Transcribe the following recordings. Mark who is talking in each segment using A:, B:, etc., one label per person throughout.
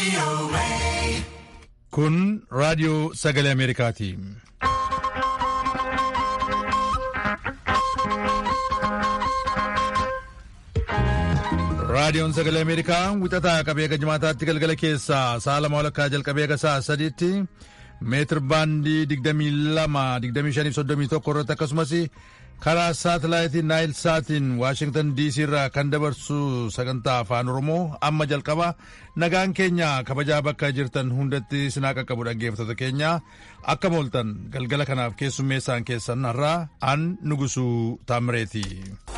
A: Kun raadiyoo sagalee Ameerikaati. Raadiyoon sagalee Ameerikaa wixataa qabee eega jimaataatti galgala keessaa sa'a lama walakkaa jalqabee eega sa'a sadiitti meetir baandii 22-25-31 irratti akkasumas karaa saatalaayitii naayil saatiin waashingtan diisii irraa kan dabarsu sagantaa afaan oromoo amma jalqaba nagaan keenya kabajaa bakka jirtan hundatti sinaa qaqqabu dhaggeeffattoota keenya akka mooltan galgala kanaaf keessummeessaan keessan har'aa an nugusuu taamireeti.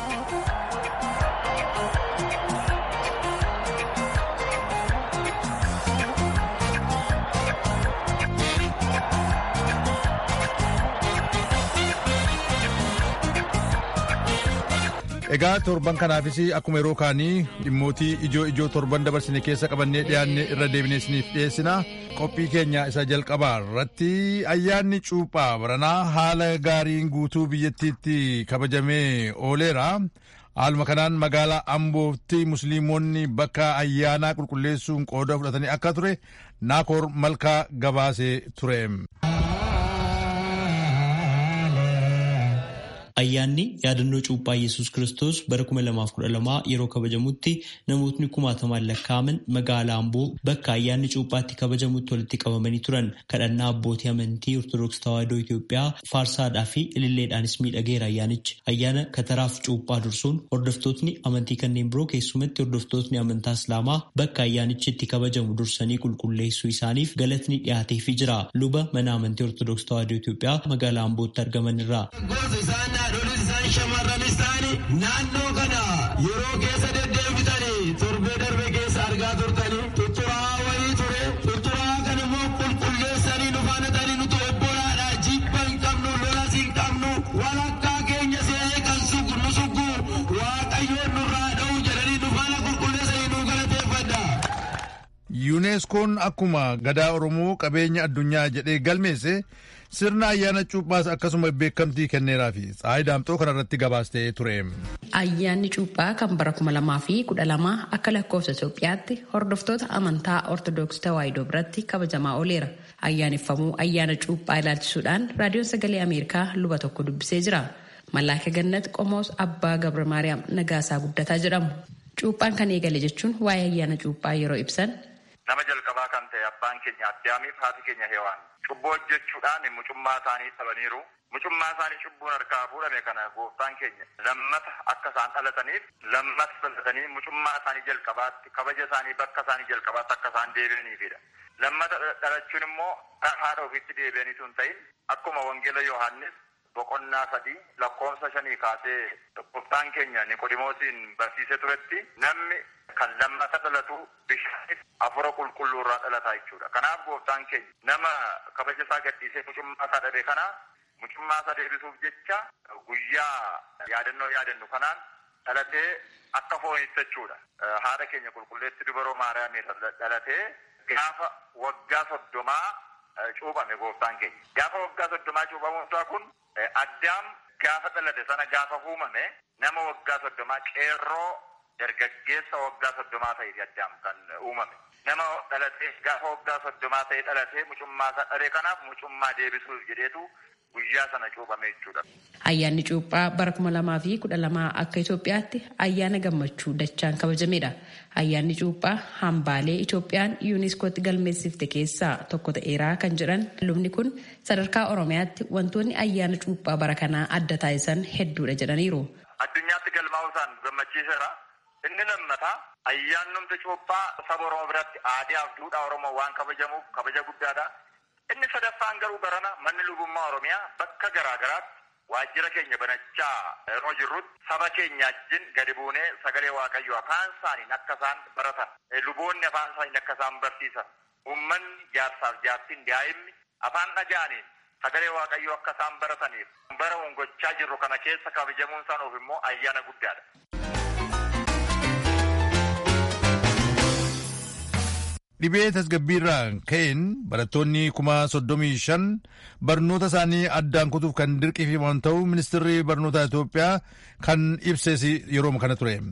A: Egaa torban kanaafis akkuma yeroo kaanii dhimmootii ijoo ijoo torban dabarsine keessa qabannee dhiyaanne irra deebinee isiniif dhiyeessina qophii keenya isa jalqabaa irratti ayyaanni cuuphaa baranaa haala gaariin guutuu biyyattiitti kabajamee ooleera. Haaluma kanaan magaalaa Ambootti musliimonni bakka ayyaanaa qulqulleessuun qooda fudhatanii akka ture Naakoor Malkaa gabaasee ture.
B: Ayyaanni yaadannoo cuuphaa Yesuus Kiristoos bara 2012 yeroo kabajamutti namootni kumaatamaan lakkaa'aman magaalaa Amboo bakka ayyaanni cuuphaatti kabajamutti walitti qabamanii turan. Kadhannaa abbootii amantii Ortodoksii Tawaahidoo Itoophiyaa faarsaadhaa fi ililleedhaanis miidhageera ayyaanichi. Ayyaana kataraaf cuuphaa dursuun hordoftootni amantii kanneen biroo keessumatti hordoftootni amantaa Islaamaa bakka ayyaanichi itti kabajamu dursanii qulqulleessuu isaaniif galatni dhiyaateefii jira. Luba mana amantii Ortodoksii Tawaahidoo Itoophiyaa magaalaa Ambootti argaman irraa.
C: haadholis isaan shamarranis ta'anii naannoo kana yeroo keessa deddeebitanii torbee darbe keessa argaa turtanii tutturaa wayii ture tutturaa kan immoo qulqulleessanii nu faana ta'anii nuti obbolaadha jibba hin qabnu lolas hin qabnu walakkaa keenya se'ee kan sugu nu sugu waaqayyoon nurraa dha'u jedhanii nu faana qulqulleessanii nu galateeffadha.
A: yuuneeskoon akkuma gadaa oromoo qabeenya addunyaa jedhee galmeesse sirna ayyaana cuuphaas akkasuma beekamtii kenneeraa fi tsaayi daamxoo kanarratti gabaastee ture.
D: Ayyaanni cuuphaa kan bara kuma lamaa fi kudha lamaa akka lakkoofsa Itoophiyaatti hordoftoota amantaa Ortodoksii Tawaahidoo biratti kabajamaa ooleera. Ayyaaneffamuu ayyaana cuuphaa ilaalchisuudhaan raadiyoon sagalee Ameerikaa luba tokko dubbisee jira. Mallaaka Gannat Qomoos Abbaa Gabra Maariyaam Nagaasaa Guddataa jedhamu. Cuuphaan kan eegale jechuun waa'ee ayyaana cuuphaa yeroo ibsan.
E: Nama jalqabaa kan ta'e abbaan keenya addaamiif haati keenya heewaan cubbuu hojjechuudhaan mucummaa isaanii dhabaniiru. Mucummaa isaanii cubbuun harkaa fuudhame kana gooftaan keenya lammata akka isaan dhalataniif lammata dhalatanii mucummaa isaanii jalqabaatti kabaja isaanii bakka isaanii jalqabaatti akka isaan deebi'aniifidha. Lammata dhalachuun immoo haadha ofiitti deebi'aniitu hin ta'in akkuma wangeela Yohaannis boqonnaa sadii lakkoofsa shanii kaasee gooftaan keenya Niqodimoosiin barsiisee turetti namni kan lammata dhalatu bishaaniif afura qulqulluu irraa dhalataa jechuudha. Kanaaf gooftaan keenya nama kabaja isaa gadhiisee mucummaa isaa dhabe kana mucummaa isaa deebisuuf jecha guyyaa yaadannoo yaadannu kanaan dhalatee akka foonitti jechuudha. Haadha keenya qulqulleetti dubaroo Maariyaamii dhalatee gaafa waggaa soddomaa cuuphame gooftaan keenya. Gaafa waggaa soddomaa cuuphamuun isaa kun addaam gaafa dhalate sana gaafa uumame nama waggaa soddomaa qeerroo dargaggeessa waggaa soddomaa ta'eeti addaam kan uumame. Nama dhalatee gaafa waggaa soddomaa ta'e dhalatee mucummaa isaa dhabe kanaaf mucummaa deebisuuf jedheetu guyyaa sana cuuphame jechuudha.
D: Ayyaanni cuuphaa bara kuma lamaa fi kudha lamaa akka Itoophiyaatti ayyaana gammachuu dachaan kabajamedha. Ayyaanni cuuphaa hambaalee Itoophiyaan yuuniskootti galmeessifte keessaa tokko ta'eeraa kan jedhan lubni kun sadarkaa Oromiyaatti wantoonni ayyaana cuuphaa bara kanaa adda taasisan hedduudha jedhaniiru.
E: Addunyaatti galmaa'uusaan gammachiiseera. Inni lammataa ayyaannumti cuuphaa saba Oromoo biratti aadaaf duudhaa Oromoo waan kabajamuuf kabaja guddaadha. Inni sadaffaan garuu barana manni lubummaa Oromiyaa bakka garaa garaatti waajjira keenya banachaa yeroo jirrutti saba keenya wajjin gadi buunee sagalee waaqayyoo afaan isaaniin akka isaan baratan luboonni afaan isaaniin akka isaan barsiisan uummanni jaarsaaf jaartiin daa'imni afaan dhaga'aniin sagalee waaqayyoo akka isaan barataniif bara gochaa jirru kana keessa kabajamuun isaaniif immoo ayyaana guddaadha.
A: Dhibee tasgabbiirraa ka'een barattoonni kuma soddomii shan barnoota isaanii addaan kutuuf kan dirqiifaman ta'uu ministeerri barnoota Itoophiyaa kan ibses yeroo kana ture.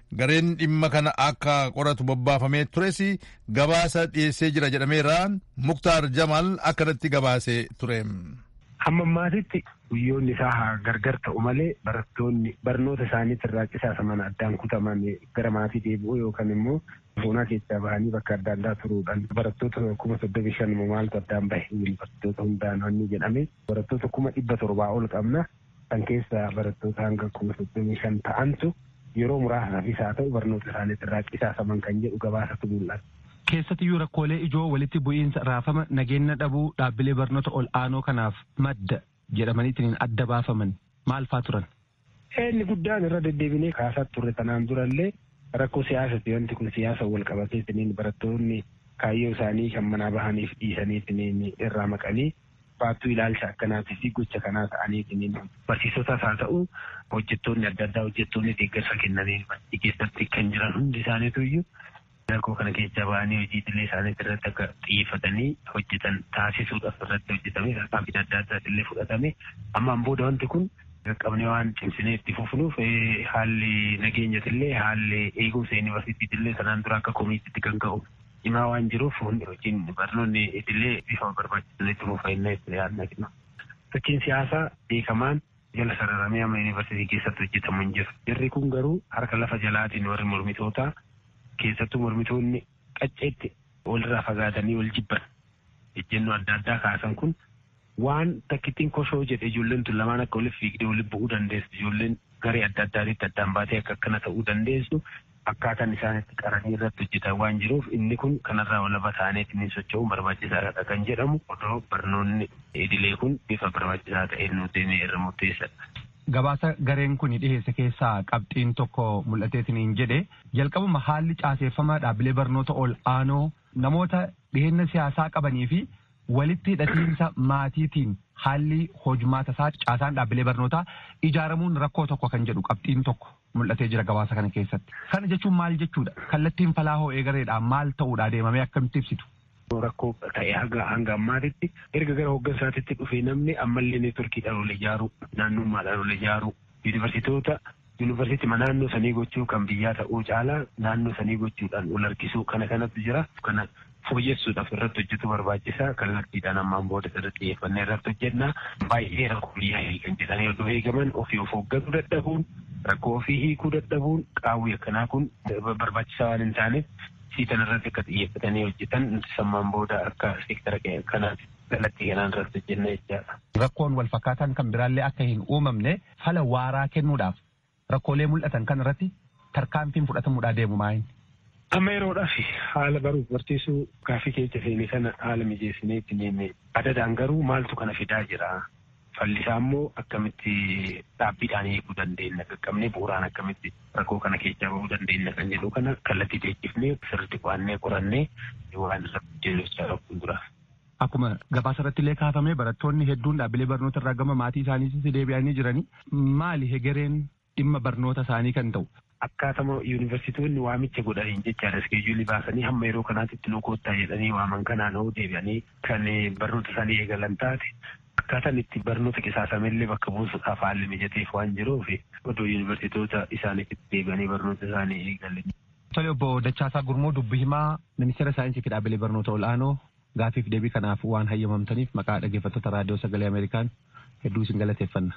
A: gareen dhimma kana akka qoratu bobbaafamee tures gabaasa dhiyeessee jira jedhameera muktaar jamal akkanatti gabaasee ture.
F: Hamma ammaatitti guyyoonni isaa haa gargar ta'u malee barattoonni barnoota isaaniitti irraa qisaasaman addaan kutaman gara maatii deebi'uu yookaan immoo boonaa keessaa bahanii bakka adda addaa turuudhaan barattoota kuma soddomii shan maaltu addaan bahe barattoota hundaan wanni jedhame barattoota kuma dhibba torbaa ol qabna kan keessaa barattoota hanga kuma soddomii shan ta'antu yeroo muraasaafis haa ta'u barnoota isaaniitti irraa qisaasaman kan jedhu gabaasatu mul'ata.
G: Keessattiyyuu rakkoolee ijoo walitti bu'iinsa raafama nageenya dhabuu dhaabbilee barnoota ol aanoo kanaaf madda jedhamaniitiin adda baafaman maal faa turan?
F: Inni guddaan irra deddeebinee kaasaa turre tanaan durallee rakkoo siyaasati wanti kun siyaasa wal qabateetiniin barattoonni kaayyoo isaanii kan manaa bahaniif dhiisaniitiniin irraa maqanii baattuu ilaalcha akkanaatii fi gocha kanaa ta'aniitiniin barsiisotaas haa ta'u hojjettoonni adda addaa hojjettoonni deeggarsa kennanii keessatti kan jiran hundi isaaniitu iyyuu rakkoo kana keessa ba'anii hojii idilee isaanii irratti akka xiyyeeffatanii hojjetan taasisuudhaaf irratti hojjetame tarkaanfii adda addaas illee fudhatame ammaan booda wanti kun qaqqabnee waan cimsinee itti fufnuuf haalli nageenyas illee haalli eegumsa yuunivarsiitii illee sanaan dura akka komiitiitti kan ka'u cimaa waan jiruuf hundi hojiin barnoonni idilee bifa barbaachisan itti fufannee itti yaadna kenna. Fakkiin siyaasaa beekamaan jala sararamee amma yuunivarsiitii keessatti hojjetamu hin jiru. Jarri kun garuu harka lafa jalaatiin warri mormitootaa keessattuu mormitoonni qacceetti walirraa fagaatanii wal jibban ejjennoo adda addaa kaasan kun waan takkittiin koshoo jedhe ijoolleen tun lamaan akka waliif fiigdee waliif bu'uu dandeessu ijoolleen garee adda addaatitti addaan baatee akka akkana ta'uu dandeessu akkaataan isaanitti qaranii irratti hojjetan waan jiruuf inni kun kanarraa walaba ta'aniitiin socho'uun barbaachisaadha kan jedhamu odoo barnoonni idilee kun bifa barbaachisaa ta'een nu deemee irra murteessadha.
G: Gabaasa gareen kun dhiheesse keessaa qabxiin tokko mul'ateetiin jedhe jalqabuma haalli caaseeffama dhaabbilee barnoota ol aanoo namoota dhiheenya siyaasaa qabanii fi walitti hidhatiinsa maatiitiin haalli hojmaata isaa caasaan dhaabbilee barnootaa ijaaramuun rakkoo tokko kan jedhu qabxiin tokko mul'atee jira gabaasa kana keessatti. Kana jechuun maal jechuudha? Kallattiin falaa hoo eegareedhaan maal ta'uudha deemamee akkamitti ibsitu?
F: rakkoo ta'e hanga hanga ammaatitti erga gara hooggansaatitti dhufee namni ammallee neetworkiidhaan ol ijaaruu naannummaadhaan ol ijaaruu yuunivarsiitoota yuunivarsiitii naannoo sanii gochuu kan biyyaa ta'uu caalaa naannoo sanii gochuudhaan ol harkisuu kana kanatu jira kana fooyyessuudhaaf irratti hojjetu barbaachisaa kallattiidhaan ammaan booda irratti xiyyeeffannee irratti hojjennaa baay'ee rakkoo biyyaa hiikan jedhanii odoo eegaman ofii of hoogganuu dadhabuun rakkoo ofii hiikuu dadhabuun qaawwi akkanaa kun barbaachisaa waan hin taaneef siitan irratti akka xiyyeeffatanii hojjetan sammaan booda akka seektara kanaatti kallattii kanaan irratti hojjenna jechaadha.
G: Rakkoon wal fakkaataan kan biraallee akka hin uumamne fala waaraa kennuudhaaf rakkoolee mul'atan kan irratti tarkaanfiin fudhatamuudhaa deemu maayin.
F: Amma yeroodhaaf haala baruuf barsiisuu gaaffii keessa seenee kana haala mijeessinee itti deemee adadaan garuu maaltu kana fidaa jira. Fallisaa immoo akkamitti dhaabbiidhaan eeguu dandeenya qaqqabnee bu'uuraan akkamitti rakkoo kana keessaa bahuu dandeenya kan jedhu kana kallattii teessifnee sirriitti qo'annee qorannee waan irratti hojjechaa fuulduraaf.
G: Akkuma gabaasa irratti illee kaafamee barattoonni hedduun dhaabbilee barnoota irraa gama maatii isaaniitti deebi'anii jiranii maali hegereen dhimma barnoota isaanii kan ta'u.
F: Akkaatama yuunivarsiitoonni waamicha godhaniin jechaadha iskeejuulii baasanii hamma yeroo kanaatti nu koottaa jedhanii waaman kanaan hoo deebi'anii kan barnoota isaanii eegalan taate akkaataan itti barnoota qisaasamellee bakka buusuudhaaf haalli mijateef waan jiruuf odoo yuunivarsiitoota isaaniitti deebi'anii barnoota isaanii eegalan.
G: Tole obbo Dachaasaa Gurmoo dubbi himaa ministeera saayinsii fi dhaabbilee barnoota ol'aanoo gaafiif deebii kanaaf waan hayyamamtaniif maqaa dhaggeeffattoota raadiyoo sagalee Ameerikaan hedduu isin galateeffanna.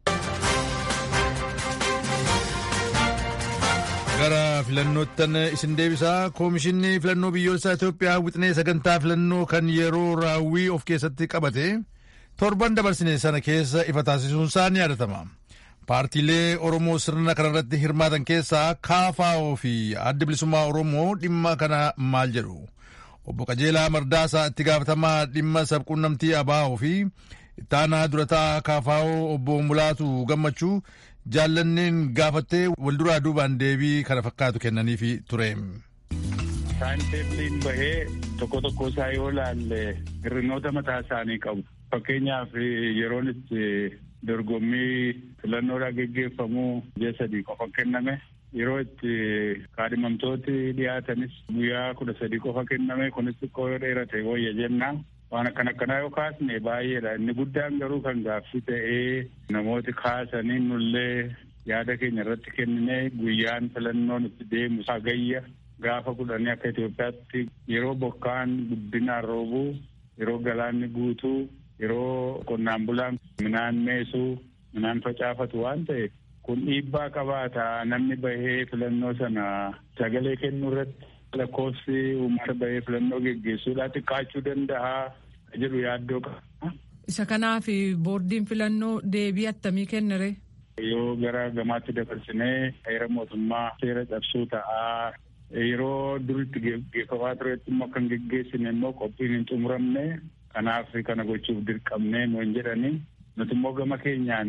A: gara filannoottan isin deebisaa koomishinni filannoo biyyoolessaa Itoophiyaa wixinee sagantaa filannoo kan yeroo raawwii of keessatti qabate torban dabarsine sana keessa ifa taasisuun isaa ni yaadatama. Paartiilee Oromoo sirna kanarratti hirmaatan keessaa KFO fi adda bilisummaa Oromoo dhimma kana maal jedhu. Obbo Qajeelaa Mardaasaa itti gaafatamaa dhimma sabquunnamtii ABO fi ittaanaa durataa KFO obbo Mulaatu Gammachuu jaallanneen gaafattee walduraa duubaan deebii kana fakkaatu kennaniifi ture.
H: Taayimteebiliin bahee tokko tokko isaa yoo laalle hir'inoota mataa isaanii qabu. Fakkeenyaaf yeroon itti dorgommii filannoodhaa geggeeffamuu ji'a sadii qofa kenname. Yeroo itti kaadhimamtooti dhiyaatanis guyyaa kudha sadii qofa kenname kunis xiqqoo dheerate wayya jennaa. waan akkan akkanaa yoo kaasne baay'eedha inni guddaan garuu kan gaaffii ta'ee namooti kaasanii nullee yaada keenya irratti kenninee guyyaan filannoon itti deemu sagayya gaafa kudhanii akka Itoophiyaatti yeroo bokkaan guddinaan roobuu yeroo galaanni guutuu yeroo qonnaan bulaan midhaan meesuu midhaan facaafatu waan ta'e kun dhiibbaa qabaata namni bahee filannoo sana sagalee kennuu irratti lakkoofsi uummata bahee filannoo geggeessuudhaa xiqqaachuu danda'a jedhu yaaddoo qaba.
I: Isa kanaaf boordiin filannoo deebii attamii kennere.
H: Yoo gara gamaatti dabarsinee heera mootummaa seera cabsuu ta'aa yeroo duritti geggeeffamaa turetti immoo kan geggeessine immoo qophiin hin xumuramne kanaaf kana gochuuf dirqamne nuun jedhani nuti immoo gama keenyaan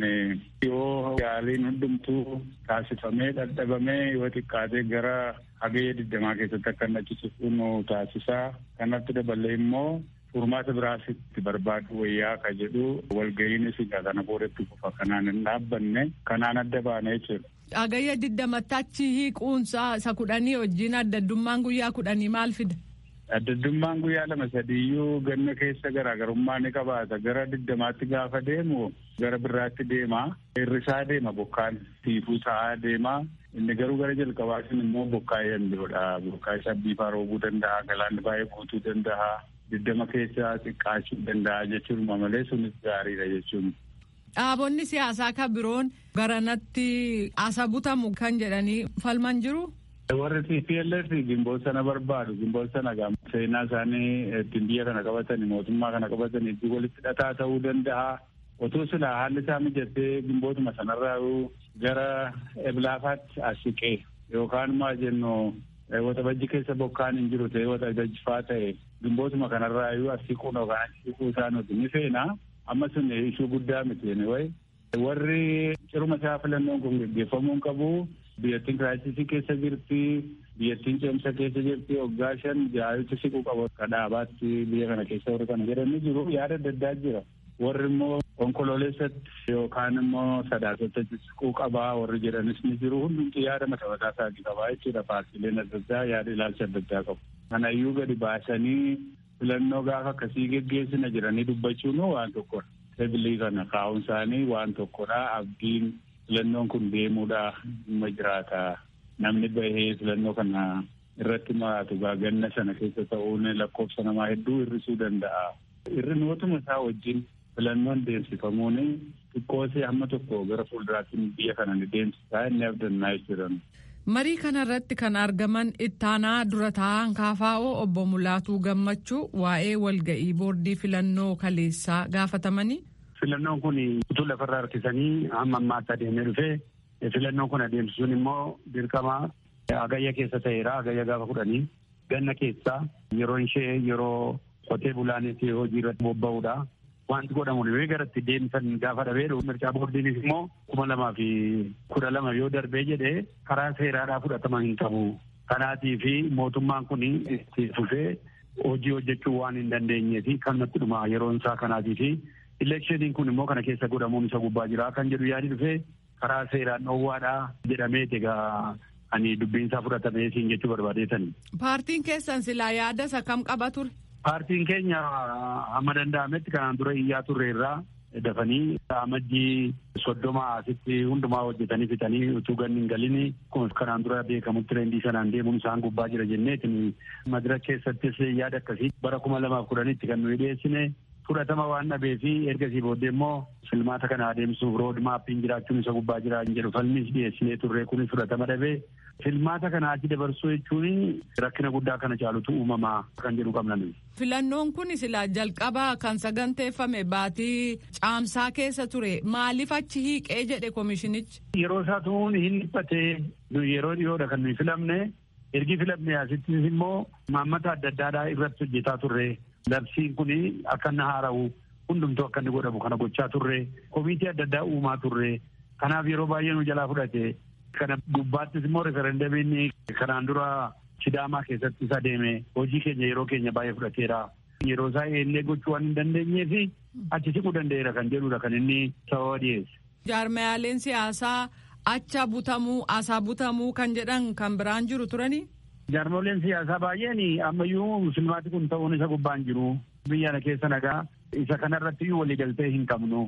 H: yoo yaaliin hundumtuu taasifamee dhadhabamee yoo xiqqaatee gara hagayya digdamaa keessatti akka inni achiisuuf nu taasisaa kanatti daballee immoo furmaata biraasitti barbaadu wayyaa ka jedhu walga'iinis egaa kana boodatti kufa kanaan hin dhaabbanne kanaan adda baane jechuudha.
I: Hagayya digdamatti achi hiiquunsaa isa kudhanii wajjin addaddummaan guyyaa kudhanii maal fida?
H: Addaddummaan guyyaa lama sadiiyyuu ganna keessa garaagarummaa ni qabaata. Gara digdamaatti gaafa deemu gara birraatti deema. Hirrisaa deema bokkaan tiifuu ta'aa deema. Inni garuu gara jalqabaatiin immoo bokkaa yandoodha. Bokkaa isaa biifaa roobuu danda'a. Galaanni baay'ee guutuu danda'a. Digdama keessa xiqqaachuu danda'a jechuudha malee sunis gaariidha jechuun.
I: Dhaabonni siyaasaa kan biroon garanatti asa butamu kan jedhanii falman jiru.
H: Warri TPLF gimboota sana barbaadu. Gimboota sana seenaa isaanii ittiin biyya kana qabatan mootummaa kana qabatan itti walitti hidhataa ta'uu danda'a. Otoo silaa haalli isaa mijatee gimbootuma sanarraa gara eblaafaatti as siqee yookaan maa jennu waxabajji keessa bokkaan hin jiru ta'e waxabajjifaa ta'e gimbootuma kanarraa iyyuu as siquun yookaan as siquu isaa nuti ni feena. Amma sun ishuu guddaa miti wayi. Warri ciruma isaa filannoon kun gaggeeffamuun qabu. biyyattiin kiraayisisii keessa jirti biyyattiin ceemsa keessa jirti waggaa shan jaayitti siquu qabu akka dhaabaatti biyya kana keessa warri kana jedhanii jiru yaada adda addaa jira warri immoo onkololeessatti yookaan immoo sadaasatti siquu qabaa warri jedhanis ni jiru hundumti yaada mataa mataa isaatii qabaa jechuudha paartiileen adda addaa yaada ilaalcha adda addaa qabu kanayyuu gadi baasanii filannoo gaafa akkasii geggeessina jedhanii dubbachuun waan tokkodha tebilii kana kaa'uun isaanii waan tokkodha abdiin filannoon kun deemuudha dhimma jiraata namni bahee filannoo kana irratti maraatu ganna sana keessa ta'uun lakkoofsa namaa hedduu hir'isuu danda'a. Hir'inootuma isaa wajjin filannoon deemsifamuun xiqqoosee hamma tokko gara fuulduraatti biyya kana ni deemsisaa inni abdannaa jechuudha.
I: Marii kana irratti kan argaman ittaanaa dura taa'an kaafaa'oo obbo Mulaatuu Gammachuu waa'ee walga'ii boordii filannoo kaleessaa gaafatamanii.
J: Filannoon kun utuu lafarraa harkisanii hamma ammaatti adeemee dhufee filannoon kun adeemsisuun immoo dirqama hagayya keessa ta'eera hagayya gaafa kudhanii ganna keessaa yeroo ishee yeroo qotee bulaanis hojii irratti bobba'uudha. Wanti godhamu dhibee gara itti deemsan gaafa dhabee mircaa boordiinis immoo kuma lamaa fi kudha lama yoo darbee jedhee karaa seeraadhaa fudhatama hin qabu. Kanaatii fi mootummaan kun itti fufee hojii hojjechuu waan hin dandeenyee fi kan natti dhuma yeroon isaa kanaatii fi Ileekshiniin kun immoo kana keessa godhamuun isa gubbaa jira kan jedhu yaadi dhufee karaa seeraan dhoowwaadhaa jedhamee egaa ani dubbiinsaa fudhatamee siin jechuu barbaadeetani.
I: Paartiin keessan silaa yaada isa kam qaba ture?
J: Paartiin keenya hamma danda'ametti kanaan dura iyyaa turre irraa dafanii amajjii soddoma asitti hundumaa hojjetanii fixanii utuu ganni hin galini kanaan dura beekamutti reendii sanaan deemuun isaan gubbaa jira jenneetin madira keessattis yaada akkasii bara kuma lamaaf kudhanitti kan nuyi dhiyeessine fudhatama waan dhabee fi ergasii booddee immoo filmaata kana adeemsuuf rood maappiin jiraachuun isa gubbaa jira hin jedhu falmis dhiyeessinee turre kunis fudhatama dhabee filmaata kana achi dabarsuu jechuun rakkina guddaa kana caalutu uumamaa kan jedhu qabna.
I: Filannoon kun silaa jalqaba kan saganteeffame baatii caamsaa keessa ture maaliif achi hiiqee jedhe koomishinichi.
J: Yeroo isaa tuun hin dhiphatee yeroo dhiyoodha kan nuyi filamne ergi filamne asittis immoo maammata adda addaadhaa irratti hojjetaa turre. Labsiin kun akka inni haara'u hundumtuu akka inni godhamu kana gochaa turre komiitii adda addaa uumaa turre kanaaf yeroo baay'ee nu jalaa fudhate kana gubbaattis immoo referendamiin kanaan dura sidaamaa keessatti isa deeme hojii keenya yeroo keenya baay'ee fudhateera. Yeroo isaa eellee gochuu waan hin dandeenyee fi achi siquu danda'eera kan jedhudha kan inni sababa dhiyeesse.
I: Jaarmayaaleen siyaasaa acha butamuu asaa butamuu kan jedhan kan biraan jiru turanii.
J: Jaarmoleen siyaasaa baay'een ammayyuu filmaati kun ta'uun isa gubbaan jiru. Biyya kana keessa nagaa isa kanarratti waliigaltee hin qabnu.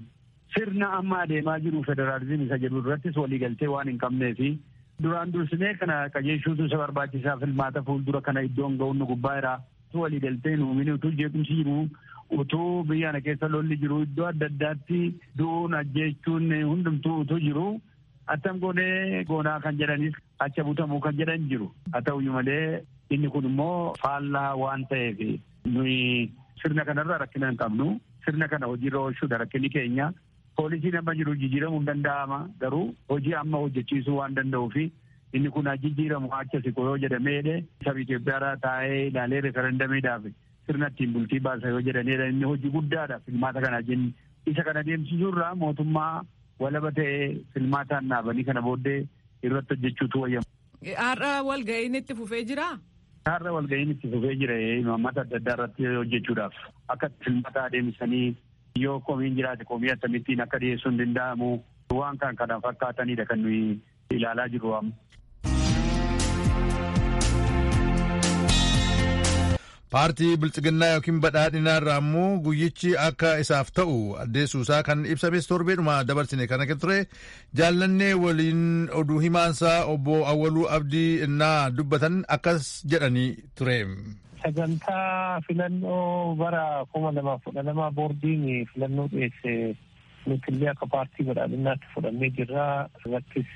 J: sirna amma adeemaa jiru federaalizimii isa jedhu irrattis waliigaltee waan hin qabnee fi duraan dursinee kana qajeelchuutu isa barbaachisaa filmaata fuuldura kana iddoon ga'uun nu gubbaa jira. Utuu waliigaltee hin uumine utuu jeequmsi jiru utuu biyya kana keessa lolli jiru iddoo adda addaatti du'uun ajjeechuun hundumtuu utuu jiru attam goonee goonaa kan jedhanis acha butamuu kan jedhan jiru. Haa ta'uyyuu malee inni kun immoo faallaa waan ta'eef nuyi sirna kanarra rakkina hin qabnu. Sirna kana hojiirra oolchuudha rakkinni keenya. Poolisiin amma jiru jijjiiramuu hin danda'ama garuu hojii amma hojjechiisuu waan danda'uu fi inni kun jijjiiramu acha siqo yoo jedhameedhe saba Itoophiyaa taa'ee ilaalee referendamiidhaaf sirna ittiin bultii baasa yoo jedhanidha inni hojii guddaadha filmaata kana jenni. Isa kana deemsisuurraa mootummaa walaba ta'ee filmaataan dhaabanii kana booddee irratti hojjechuutu wayyama.
I: Har'a walga'iin itti fufee jiraa?
J: Har'a walga'iin itti fufee jira imaammata adda addaa irratti hojjechuudhaaf akka filmaata adeemsanii yoo komiin jiraate komii akkamittiin akka dhiyeessuu hin danda'amu waan kan kana fakkaatanidha kan nuyi ilaalaa jirru amma.
A: paartii biltsiginnaa yookiin badhaadhinaa irraa immoo guyyichi akka isaaf ta'u addeessuusaa kan ibsames torbeedhuma dabarsine kana ture jaallannee waliin oduu himaansaa obbo Awwaluu Abdii innaa dubbatan akkas jedhanii ture.
K: Sagantaa filannoo bara kuma lamaaf kudha lamaa boordiin filannoo dhiyeesse nutillee akka paartii badhaadhinaatti fudhannee jirra irrattis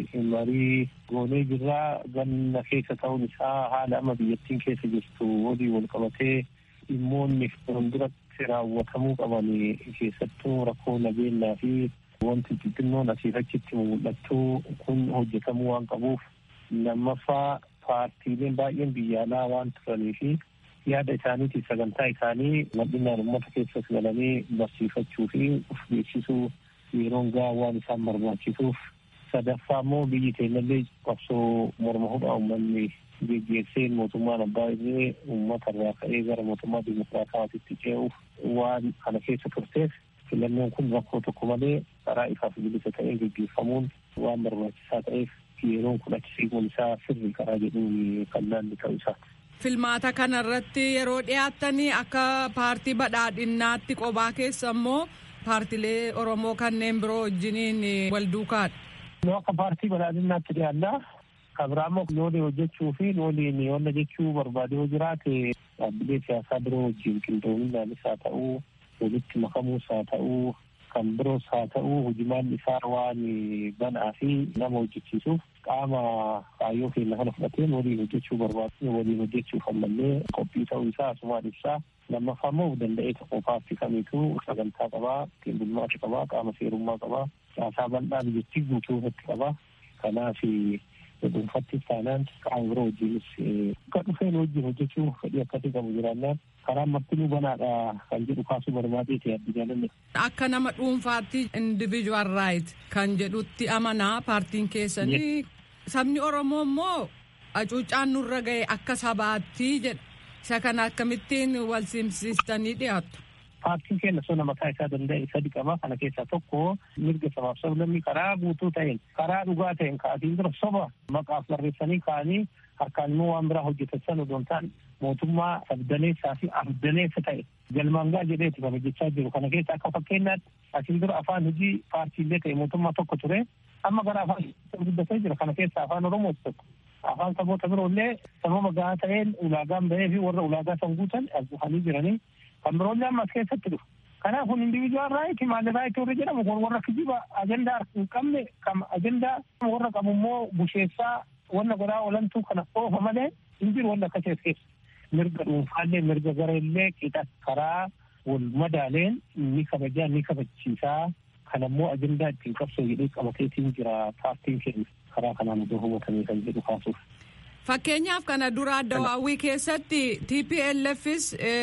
K: marii goonee jirra ganna keessa ta'uun isaa haala amma biyyattiin keessa jirtu walii wal qabatee dhimmoonni fuulduratti raawwatamuu qaban keessattuu rakkoo nageenyaa fi wanti xixinnoon asiif achitti mul'attu kun hojjetamuu waan qabuuf lammaffaa paartiileen baay'een biyya alaa waan turanii fi yaada isaaniitiif sagantaa isaanii bal'inaan uummata keessas galanii barsiifachuu fi uf beeksisuu yeroon gahaa waan isaan barbaachisuuf sadaffaa immoo biyyi keenyallee qabsoo morma hudhaa uummanni geggeesseen mootummaan abbaa irree uummata irraa ka'ee gara mootummaa dimokiraataatitti ce'uuf waan kana keessa turteef filannoon kun rakkoo tokko malee karaa ifaaf bilisa ta'een geggeeffamuun waan barbaachisaa ta'eef yeroon kun achi siquun isaa sirrii karaa jedhuun kan laalli ta'u isaati.
I: Filmaata kana irratti yeroo dhiyaattanii akka paartii badhaadhinaatti qobaa keessa immoo paartilee Oromoo kanneen biroo wajjiniin wal duukaadha.
K: Nu akka paartii badhaadhinaatti dhiyaannaa kabiraammoo loolii hojjechuu fi looliin wanta jechuu barbaade yoo jiraate dhaabbilee siyaasaa biroo wajjin qindoominaanis haa ta'uu walitti makamuus haa ta'uu kan biroos haa ta'uu hojimaan isaa waan banaa fi nama hojjechiisuuf qaama kaayyoo keenya kana fudhateen waliin hojjechuu barbaadu waliin hojjechuuf ammallee qophii ta'uu isaa asumaan ibsaa lammaffaa immoo danda'ee tokko paartii kamiituu sagantaa qabaa ittiin bulmaata qabaa qaama seerummaa qabaa caasaa bal'aa biyyattii guutuu irratti qabaa kanaaf dhuunfattis taanaan qaama biroo wajjinis akka dhufeen wajjin hojjechuu fedhii akkasii qabu jiraannaan karaan martinuu banaadha kan jedhu kaasuu barbaadee ta'e addunyaa
I: Akka nama dhuunfaatti individual right kan jedhutti amanaa paartiin keessanii sabni Oromoo immoo hacuuccaan nurra ga'e akka sabaatti jedha. Isa kana akkamittiin wal simsiistanii dhiyaattu.
K: Paartiin keenya sona mataa isaa danda'e sadi qaba. Kana keessaa tokko mirga sabaaf sablammii karaa guutuu ta'een karaa dhugaa ta'een ka'atiin dura soba maqaaf barreessanii ka'anii harkaan immoo waan biraa hojjetan odoon ta'an mootummaa sabdaneessaa fi afdaneessa ta'e galmaan gaa jedheeti kan hojjechaa jiru. Kana keessa akka fakkeenyaatti asiin dura afaan hojii paartiilee ta'e mootummaa tokko ture. Amma gara afaan guddatee jira. Kana keessa afaan Oromoos tokko. Afaan saboota biroollee sababa gahaa ta'een ulaagaan bahee fi warra ulaagaa san guutan as dhufanii jiranii kan biroollee amma as keessatti dhufu. Kanaaf kun individual right maal right warra jedhamu kun warra kijiba ajandaa hin qabne kam ajandaa warra qabu immoo busheessaa wanna godhaa oolantuu kana oofa malee hin jiru wanna akka keessa. Mirga dhuunfaallee mirga gareellee qixa karaa wal madaaleen ni kabajaa ni kabachiisaa kan ammoo ajandaa ittiin qabsoo jedhee qabateetiin jira paartiin keenya karaa kanaan iddoo hubatamee kan jedhu kaasuuf.
I: Fakkeenyaaf kana dura addawaawwii keessatti TPLFs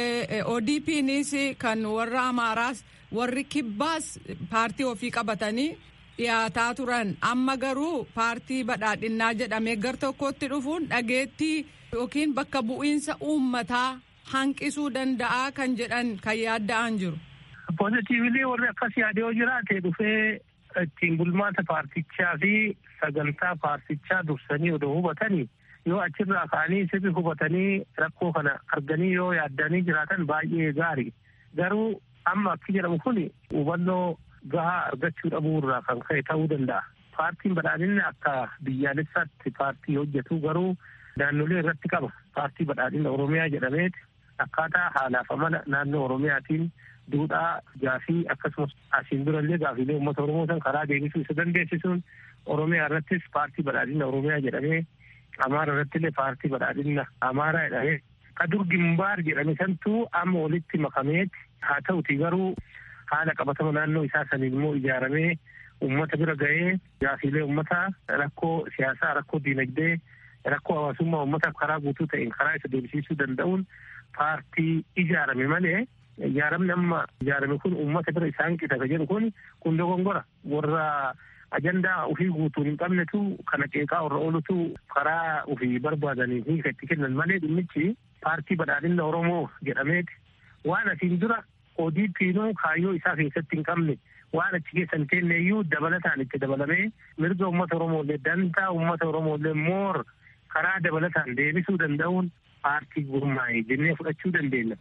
I: ODPnis kan warra Amaaraas warri Kibbaas paartii ofii qabatanii dhiyaataa turan amma garuu paartii badhaadhinnaa jedhamee gar tokkotti dhufuun dhageettii yookiin bakka bu'iinsa uummataa hanqisuu danda'a kan jedhan kan yaadda'an jiru.
K: Poozitiivili warri akkas yaade yoo jiraate dhufee ittiin bulmaata paartichaa fi sagantaa paartichaa dursanii odoo hubatanii yoo achirraa ka'anii sirri hubatanii rakkoo kana arganii yoo yaaddanii jiraatan baay'ee gaarii garuu amma akki jedhamu kun hubannoo gahaa argachuu dhabuu irraa kan ka'e ta'uu danda'a. Paartiin badhaadhinni akka biyyaalessaatti paartii hojjetu garuu naannolee irratti qaba. Paartii badhaadhina Oromiyaa jedhameeti akkaataa haalaaf amala naannoo Oromiyaatiin duudhaa gaafii akkasumas asiin durallee gaafiilee uummata Oromoo san karaa deebisuu isa dandeessisuun Oromiyaa irrattis paartii badhaadhina Oromiyaa jedhamee Amaara irratti illee paartii badhaadhina Amaaraa jedhamee ka dur gimbaar jedhame santuu amma walitti makameeti haa ta'uti garuu haala qabatama naannoo isaa saniin immoo ijaaramee uummata bira ga'ee gaafiilee uummataa rakkoo siyaasaa rakkoo diinagdee rakkoo hawaasummaa uummataaf karaa guutuu ta'een karaa isa deebisiisuu danda'uun paartii ijaarame malee ijaaramni amma ijaarame kun uummata bira isaan qixata jedhu kun kun dogongora warra ajandaa ufii guutuun hin qabnetu kana qeeqaa warra oolutu karaa ufii barbaadanii fi itti kennan malee dhimmichi paartii badhaadhina Oromoo jedhameeti waan asiin dura ODP'nuu kaayyoo isaa keessatti hin qabne waan achi keessan teenne iyyuu dabalataan itti dabalamee mirga uummata Oromooillee dantaa uummata Oromooillee moor karaa dabalataan deebisuu danda'uun paartii gurmaa'e jennee fudhachuu dandeenya.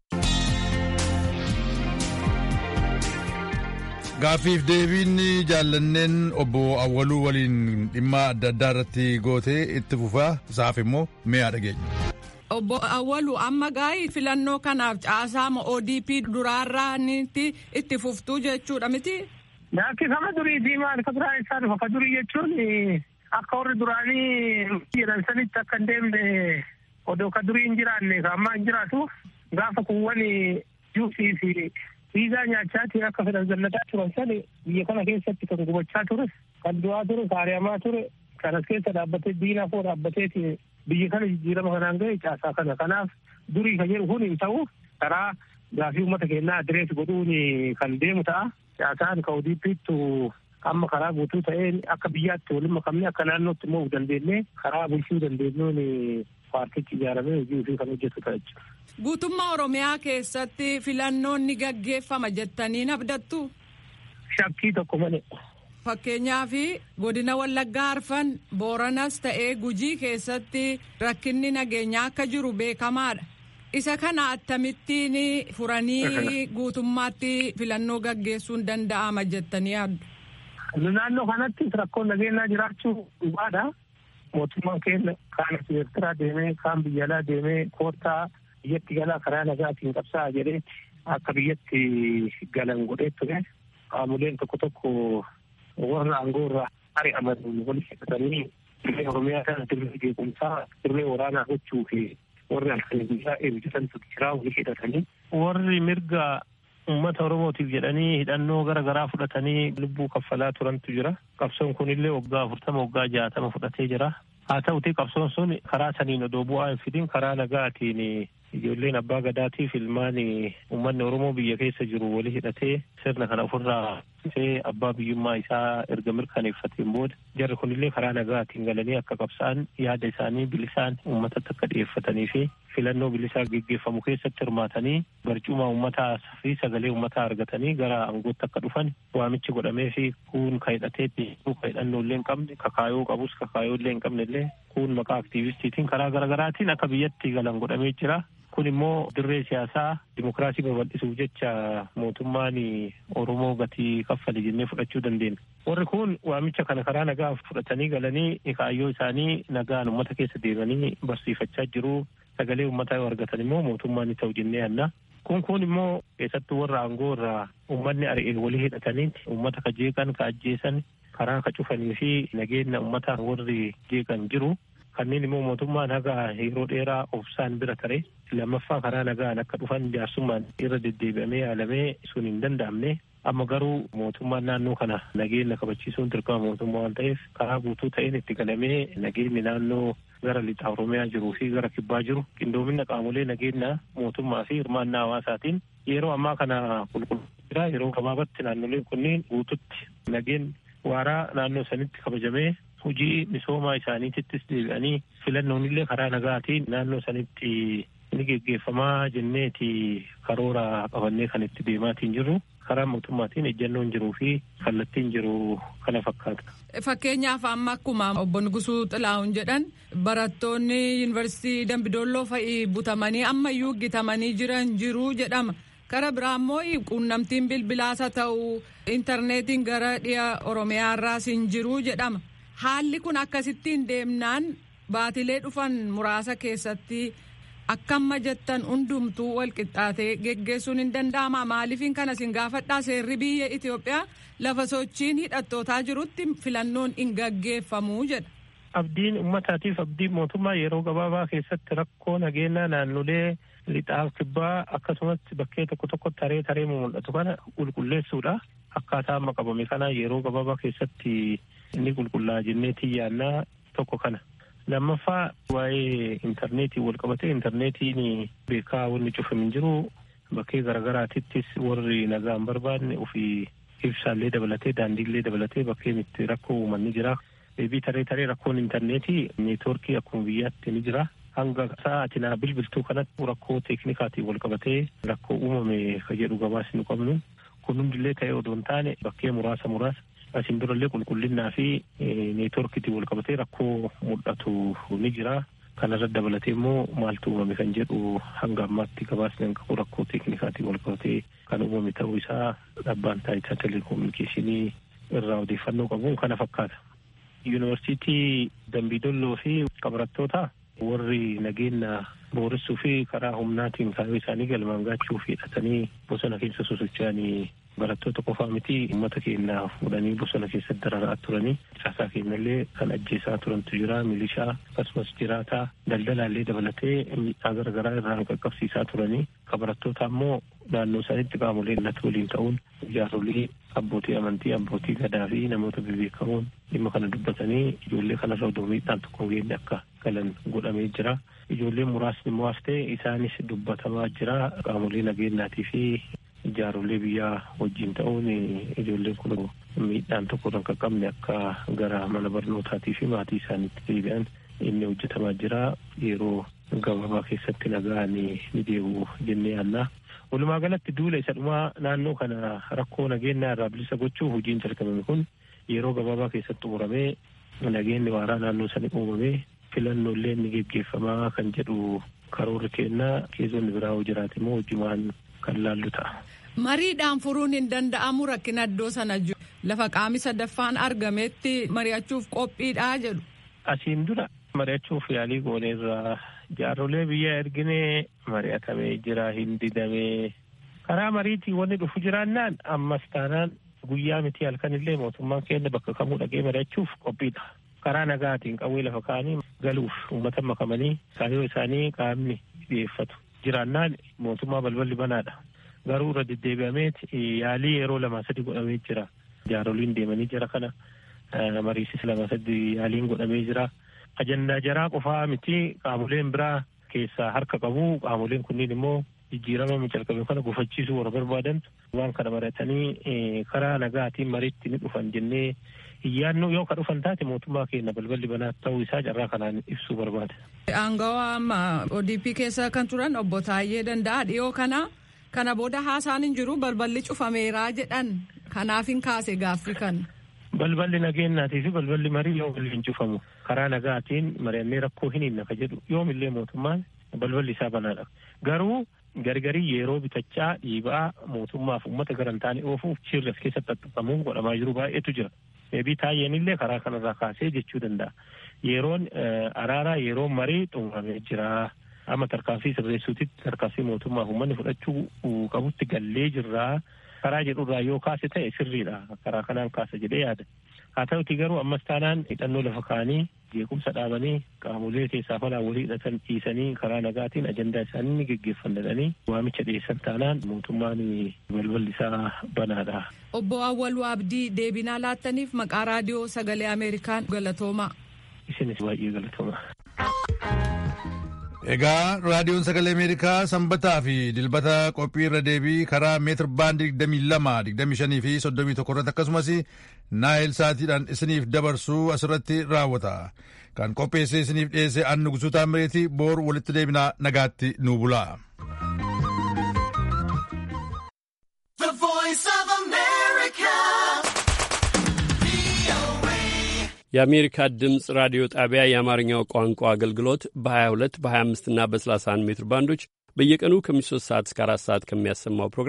A: Gaaffiif deebiin jaallanneen obbo Awwaluu waliin dhimma adda addaa irratti gootee itti fufaa isaaf immoo mi'a dhageenya.
I: Obbo Awwalu amma gaa'ii filannoo kanaaf caasaama ODP duraarraa itti fuftuu jechuudha miti.
K: Laakkifama durii fi maal ka biraa isaa dhufa ka durii jechuun akka warri duraanii jedhan sanitti akka hin deemne odoo ka durii hin jiraanne ka ammaa hin jiraatu gaafa kuuwwan juusii fi viizaa nyaachaatiin akka fedhan zallataa turan sani biyya kana keessatti kan gubachaa ture kan du'aa ture kaariyamaa ture kan as keessa dhaabbatee diinaa koo dhaabbateeti biyya kana jijjiirama kanaan ga'e caasaa kana kanaaf durii kan jedhu kun hin ta'u karaa gaafii uummata keenyaa adirees godhuun kan deemu ta'a caasaan ka ODP'ttu amma karaa guutuu ta'een akka biyyaatti waliin makamne akka naannootti immoo dandeenye karaa bulchuu dandeenyuun paartichi ijaaramee hojii ofii kan hojjetu ta'a jechuudha.
I: Guutummaa Oromiyaa keessatti filannoon ni gaggeeffama jettanii abdattu.
K: Shakkii tokko malee.
I: Fakkeenyaaf godina Wallaggaa Arfan Booranas ta'ee Gujii keessatti rakkinni nageenyaa akka jiru beekamaadha. Isa kana akkamittiin furanii guutummaatti filannoo gaggeessuun danda'ama jettanii yaaddu.
K: Naannoo kanatti rakkoon nageenyaa jiraachuu dhugaadha. Mootummaan keenya kaan Eertiraa deemee kaan biyya alaa deemee koottaa biyyatti galaa karaa nagaatiin qabsaa jedhee akka biyyatti galan godhee ture. Qaamoleen tokko tokko warra aangoo irraa ari'aman walitti hidhatanii dirree Oromiyaa kana dirree jeequmsaa dirree waraanaa gochuu fi warri halkanii guyyaa eebbisantu jiraa walitti hidhatanii. Warri mirga uummata Oromootiif jedhanii hidhannoo gara garaa fudhatanii lubbuu kaffalaa turantu jira. Qabsoon kunillee waggaa afurtama waggaa jaatama fudhatee jira. Haa ta'uti qabsoon sun karaa saniin odoo bu'aa hin fidin karaa nagaatiin ijoolleen abbaa gadaatiif ilmaan uummanni Oromoo biyya keessa jiru walii hidhatee sirna kana ofirraa see abbaa biyyummaa isaa erga mirkaneeffateen booda jarri kunillee karaa nagaatiin galanii akka qabsa'an yaada isaanii bilisaan uummatatti akka dhiyeeffatanii fi filannoo bilisaa geggeeffamu keessatti hirmaatanii barcuma uummataa fi sagalee uummataa argatanii gara aangootti akka dhufan waamichi godhamee fi kuun ka hidhateetti ka hidhannoo illee hin qabne kakaayoo qabus kakaayoo illee hin qabne illee kuun maqaa aktiivistiitiin karaa garaagaraatiin akka biyyatti galan godhamee jira. kun immoo dirree siyaasaa dimokiraasii babal'isuuf jecha mootummaan oromoo gatii kaffale jennee fudhachuu dandeenya. warri kun waamicha kana karaa nagaa fudhatanii galanii kaayyoo isaanii nagaan uummata keessa deemanii barsiifachaa jiru sagalee uummataa yoo argatan immoo mootummaan ni ta'u jennee yanna. kun kun immoo keessattuu warra aangoo irraa uummanni ari'ee walii hidhatanii uummata ka jeeqan ka ajjeesan karaa ka cufanii fi nageenya uummataa warri jeeqan jiru. kanneen immoo mootummaan haga yeroo dheeraa obsaan bira tare lammaffaa karaa nagaan akka dhufan jaarsummaan irra deddeebi'amee yaalamee sun hin danda'amne amma garuu mootummaan naannoo kana nageenya kabachiisuun dirqama mootummaa waan ta'eef karaa guutuu ta'een itti galamee nageenyi naannoo gara lixa oromiyaa jiruu fi gara kibbaa jiru qindoomina qaamolee nageenya mootummaa fi hirmaannaa hawaasaatiin yeroo ammaa kana qulqullina yeroo gabaabatti naannoleen kunneen guututti nageen waaraa naannoo sanitti kabajamee hojii misoomaa isaaniittis deebi'anii filannoon illee karaa nagaatiin naannoo sanitti ni geggeeffamaa jenneeti karoora qabannee kan itti deemaatiin jirru karaa mootummaatiin ejjannoon jiruu fi kallattiin jiru kana fakkaata.
I: Fakkeenyaaf amma akkuma obbo Nugusuu Xilaa'uun jedhan barattoonni yuunivarsiitii Dambidolloo fa'i butamanii ammayyuu gitamanii jiran jiru jedhama. Kara biraa immoo quunnamtiin bilbilaas haa ta'u intarneetiin gara dhiya Oromiyaa irraas hin jiru jedhama. Haalli kun akkasittiin deemnaan baatilee dhufan muraasa keessatti akkamma jettan hundumtuu walqixxaatee geggeessuun hin danda'ama maaliifin kana sin gaafadhaa seerri biyya Itoophiyaa lafa sochiin hidhattootaa jirutti filannoon hin gaggeeffamu jedha.
K: Abdiin uummataatiif abdiin mootummaa yeroo gabaabaa keessatti rakkoo nageenyaa naannolee lixaaf kibbaa akkasumas bakkee tokko tokko taree taree mul'atu kana qulqulleessuudha. Akkaataa amma qabame kana yeroo gabaabaa keessatti inni qulqullaa jennee xiyyaannaa tokko kana. Lammaffaa waa'ee intarneetii wal qabate intarneetiin beekaa wanni cufame hin jiru bakkee garaagaraatittis warri nagaa hin barbaadne ofii ibsaallee dabalatee daandiillee dabalatee bakkeen itti rakkoo uumanni jira. Deebii taree taree rakkoon intarneetii neetwoorkii akkuma biyyaatti ni jira. Hanga sa'aatii naa bilbiltuu kanatti rakkoo teeknikaatiin wal qabatee rakkoo uumame ka jedhu gabaasa nu qabnu. Kun hundillee ta'ee odoo hin taane bakkee muraasa muraasa asiin durallee qulqullinnaa fi neetwoorkiitiin wal qabatee rakkoo mul'atu ni jira. Kanarra dabalatee immoo maaltu uumame kan jedhu hanga ammaatti gabaasni hanga qabu rakkoo teeknikaatiin wal qabatee kan uumame ta'uu isaa dhabbaan taayitaa teleekoominikeeshinii irraa odeeffannoo qabuun kana fakkaata. Yuunivarsiitii Dambiidolloo fi qabarattoota warri nageenya booressuu fi karaa humnaatiin kaayyoo isaanii galmaan gaachuuf hidhatanii bosona keessa sosocho'anii barattoota qofaa miti uummata keenya fuudhanii bosona keessatti dararaa turanii caasaa keenyallee kan ajjeesaa turantu jira milishaa akkasumas jiraataa daldalaallee dabalatee miidhaa garaagaraa irraan qaqqabsiisaa turanii barattoota ammoo naannoo isaaniitti qaamolee illatu waliin ta'uun jaarolii abbootii amantii abbootii gadaa fi namoota bebeekamoon dhimma kana dubbatanii ijoollee kanarra odoo miidhaan tokko hin geenye akka galan godhamee jira. Ijoolleen muraasni immoo haftee isaanis dubbatamaa jira qaamolee nageenyaatii fi jaarolee biyyaa wajjin ta'uun ijoolleen kun miidhaan tokko irra qaqqabne akka gara mana barnootaatii fi maatii isaaniitti deebi'an inni hojjetamaa jira yeroo gabaabaa keessatti nagaan ni deebi'u jennee yaannaa. Walumaa galatti duula isa dhumaa naannoo kana rakkoo nageenyaa irraa bilisa gochuuf hojiin jalqabame kun yeroo gabaabaa keessatti xumuramee nageenyi waaraa naannoo sani uumamee filannoolee ni geggeeffamaa kan jedhu karoorri kennaa keessonni biraa hoo jiraate immoo hojimaan kan laallu ta'a.
I: Mariidhaan furuun hin danda'amu rakkina iddoo sana jiru. Lafa qaami sadaffaan argametti mari'achuuf qophiidhaa jedhu.
K: Asiin dura mari'achuuf yaalii gooneerraa jaarrolee biyya erginee mari'atamee jira hin didamee karaa mariitii wanni dhufu jiraannaan ammas taanaan guyyaa miti halkanillee mootummaan keenya bakka kamuu dhaqee mari'achuuf qophiidha. Karaa nagaatiin qawwee lafa kaanii galuuf uummata makamanii kaayyoo isaanii qaamni dhiyeeffatu jiraannaan mootummaa balballi banaadha. Garuu irra deddeebi'amee yaalii yeroo lama sadi godhamee jira. Jaaroliin deemanii jira kana mariisis lama sadi yaaliin godhamee jira. Ajandaa jaraa qofaa miti qaamoleen biraa keessaa harka qabu qaamoleen kunniin immoo jijjiirama calqabe kana gufachiisuu warra barbaadan waan kana maratanii karaa nagaatiin mariitti ni dhufan jennee iyyaannoo yoo ka dhufan taate mootummaa keenya balballi banaa ta'uu isaa carraa kanaan ibsuu barbaada.
I: Aangawaa amma ODP keessa kan turan obbo Taayyee Danda'a dhiyoo kana kana booda haasaan hin jiru balballi cufameeraa jedhan kanaaf hin kaase gaaffii kana.
K: Balballi nageenyaatii fi balballi marii yoo waliin cufamu karaa nagaatiin mari'annee rakkoo hin hinna ka jedhu yoomillee mootummaan balballi isaa banaadha. Garuu gargarii yeroo bitachaa dhiibaa mootummaaf uummata garantaanii oofuuf shirras keessatti xaxxafamuun godhamaa jiru baay'eetu jira. Eebii taayyeenillee karaa kanarraa kaasee jechuu danda'a. Yeroon araaraa yeroo marii xumuramee jira. Amma tarkaanfii sirreessuutitti tarkaanfii mootummaaf uummanni fudhachuu qabutti gallee jirraa. karaa jedhurraa yoo kaase ta'e sirriidha karaa kanaan kaasa jedhee yaada haa ta'uti garuu ammas taanaan hidhannoo lafa kaanii jeequmsa dhaabanii qaamolee keessaa falaa walii hidhatan dhiisanii karaa nagaatiin ajandaa isaanii ni geggeeffannadhanii waamicha dhiyeessan taanaan mootummaan balballi isaa banaadha.
I: Obbo Awwaluu Abdii deebinaa laattaniif maqaa raadiyoo sagalee Ameerikaan galatoomaa.
K: Isinis baay'ee galatoomaa.
A: Egaa raadiyoon sagalee Ameerikaa sanbataa fi dilbata qophii irra deebii karaa meetir baandii 22, 25 fi 31 irratti akkasumas naayil saatiidhaan isiniif dabarsuu asirratti raawwata. Kan qopheesse isiniif dhiyeesse annu gusuutaa mireetii boor walitti deebinaa nagaatti nuu bulaa.
L: የአሜሪካ ድምፅ ራዲዮ ጣቢያ የአማርኛው ቋንቋ አገልግሎት በ22 በ25 እና በ31 ሜትር ባንዶች በየቀኑ ከምሽቱ ሶስት ሰዓት እስከ አራት ሰዓት ከሚያሰማው ፕሮግራም